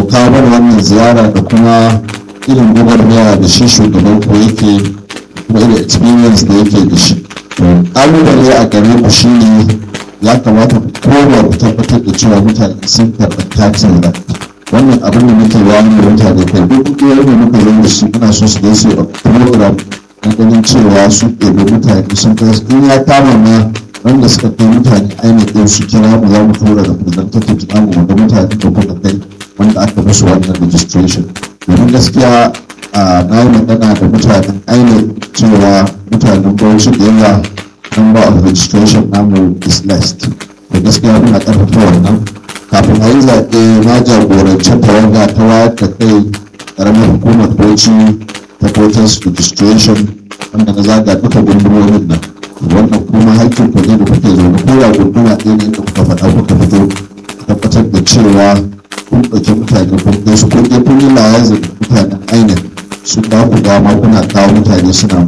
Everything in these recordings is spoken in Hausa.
kawo mana wannan ziyara da kuma irin gwagwarmaya da shi shugaban ku yake kuma irin experience da yake da shi ƙalubale a gare ku shi ne ya kamata ku koma ku tabbatar da cewa mutane sun karɓi katin da wannan abin da muke wani da mutane kai duk kungiyar da muka zo da su muna so su je su program na ganin cewa su ɗebi mutane sun kai in ya kama ma wanda suka kai mutane ainihin su kira mu za mu tura da representative namu wanda mutane da kuka kai wanda aka musu wannan registration domin gaskiya na yi magana da mutanen ainihin cewa mutanen bauchi da yawa number of registration namu is less da gaskiya muna ƙarfafa wannan kafin a yi zaɓe na jagoranci tawaga ta wayar da kai ƙaramar hukumar bauchi ta voters registration wanda na zaga duka gundumomin nan wannan kuma haƙƙin ku ne da kuke zaune ko ya gunduma ɗaya ne da kuka faɗa kuka fito tabbatar da cewa kun ɗauki mutane kun kai su kun je kun yi layazin mutanen ainihin sun ba ku dama kuna kawo mutane suna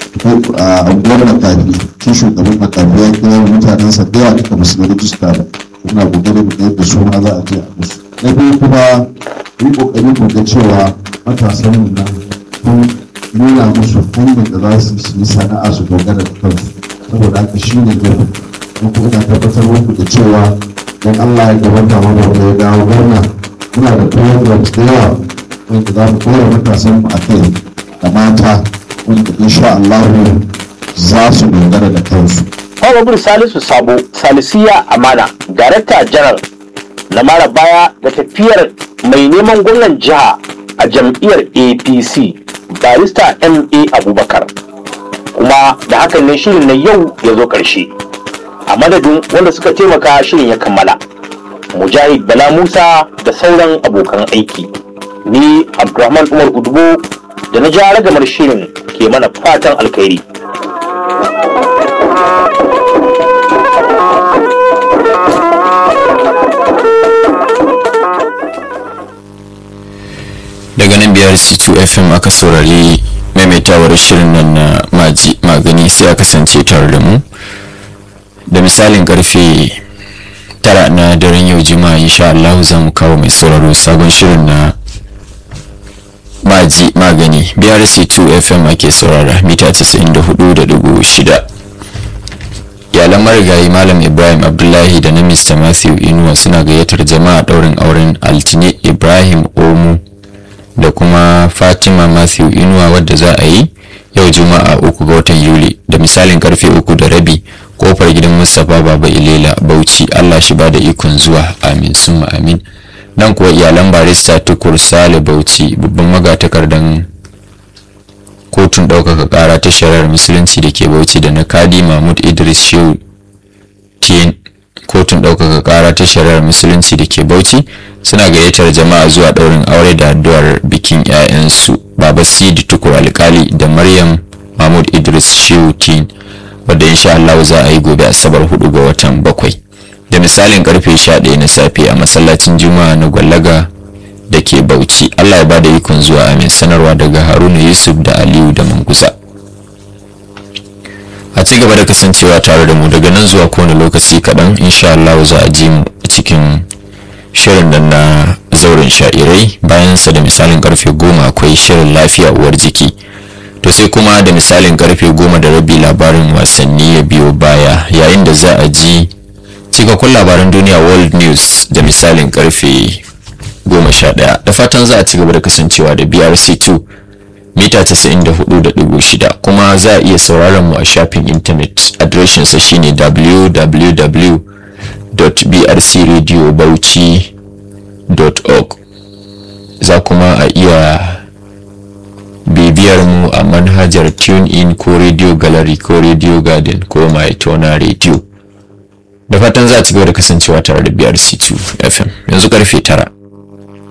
a unguwar makafi shi shugaban makafi ya kira mutanen sa da yawa duka musu da rijista ba kuna kokari mu yadda su ma za a je a musu na biyu kuma yi kokari ku ga cewa matasan mu nan kun nuna musu hanyar da za su yi sana'a su dogara da kansu saboda haka shi ne gaba mun kuma ina tabbatar muku da cewa don Allah ya gabata mana wanda ya dawo gwamna muna da programs da yawa wanda za mu kora matasan mu a kai da mata wanda insha Allah za su dogara da kansu. Honorable Salisu Sabo Salisiya Amana Darakta Janar na mara baya da tafiyar mai neman gwamnan jiha a jam'iyyar APC barista MA Abubakar kuma da hakan ne shirin na yau ya zo ƙarshe a madadin wanda suka taimaka shirin ya kammala Mujahid Bala Musa da sauran abokan aiki ni Abdulrahman Umar Udubo da na ja ragamar shirin ke mana fatan alkhairi. daga nan biyar c2 fm aka saurari maimaitawar shirin nan na maji magani sai a kasance tare da mu da misalin karfe tara na daren yau juma'a insha Allah za mu kawo mai sauraro sabon shirin na maji magani biyar c2 fm ake saurara mita 94.6 iyalan marigayi malam ibrahim abdullahi da na mr matthew inuwa suna gayyatar jama'a daurin auren altine ibrahim omu da kuma fatima matthew inuwa wadda za a yi yau juma'a uku ga watan yuli da misalin karfe uku da rabi kofar gidan mustapha baba ilela bauchi allah shi bada ikon zuwa amin summa amin nan kuwa iyalan barista tukur sale bauchi babban magatakardan kotun ɗaukaka ƙara ta shari'ar musulunci da ke bauchi da na kadi mahmud idris shehu tn kotun ɗaukaka ƙara ta shari'ar musulunci da ke bauchi suna gayyatar jama'a zuwa ɗaurin aure da addu'ar bikin 'ya'yansu baba sidi tukur alkali da maryam mahmud idris shehu tn wadda insha Allah za a yi gobe asabar 4 ga watan bakwai da misalin karfe 11 na safe a masallacin juma'a na gwallaga da ke bauchi Allah ya ba da ikon zuwa amin sanarwa daga haruna yusuf da aliyu da manguza a ci gaba da kasancewa tare da mu daga nan zuwa kowane lokaci kaɗan insha Allah za a ji mu a cikin shirin nan na zauren sha'irai bayan sa da misalin karfe goma akwai shirin lafiya uwar jiki to sai kuma da misalin karfe goma da rabi labarin wasanni ya biyo baya yayin da za a ji cikakkun labaran duniya world news da misalin karfe goma sha ɗaya da fatan za a ci gaba da kasancewa da brc2 mita 94.6 kuma za a iya sauraron mu a shafin intanet adireshinsa shine www.brcradiobauchi.org za kuma a iya bibiyar mu a manhajar TuneIn ko Radio Gallery ko Radio Garden ko Maitona Radio. Da fatan za a ci gaba da kasancewa tare da BRC2 FM yanzu karfe tara.